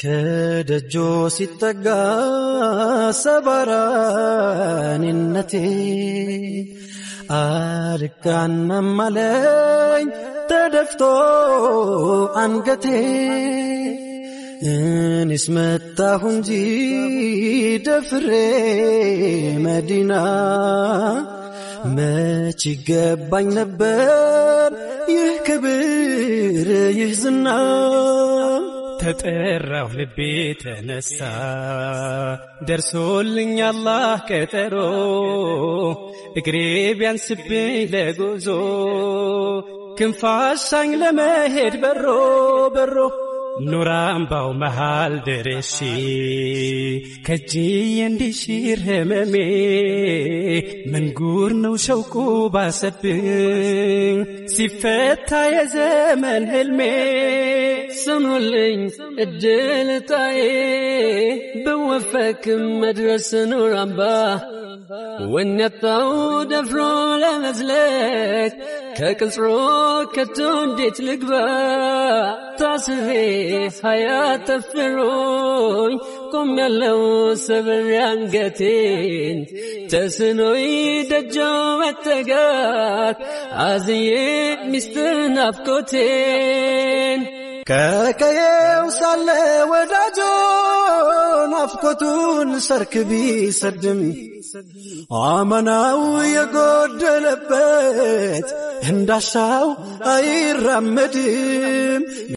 ከደጆ ሲጠጋ ሰባራኒነቴ አልጋናም አለኝ ተደፍቶ አንገቴ እኔስ መጣሁ እንጂ ደፍሬ መዲና መች ይገባኝ ነበር ይህ ክብር ይህ ዝና ተጠራሁ ልቤ ተነሳ ደርሶልኝ አላህ ቀጠሮ እግሬ ቢያንስብኝ ለጉዞ ክንፋሻኝ ለመሄድ በሮ በሮ ኑር አምባው መሃል ደረሼ ከጅዬ እንዲሽር ህመሜ ምንጉር ነው ሸውቁ ባሰብኝ ሲፈታ የዘመን ህልሜ ስሙልኝ እድልታዬ ብወፈክም መድረስ ኑር አምባ ወነጣው ደፍሮ ለመዝለቅ ከቅጽሮ ከቶ እንዴት ልግባ ታስሬ ሀያት ተፍሮኝ ቆም ያለው ሰብሬ አንገቴን ተስኖይ ደጆ መጠጋት አዝዬ ሚስጥር ናፍቆቴን ከቀየው ሳለ ወዳጆ ናፍቆቱን ሰርክ ቢሰድም አመናው የጎደለበት እንዳሻው አይራመድም።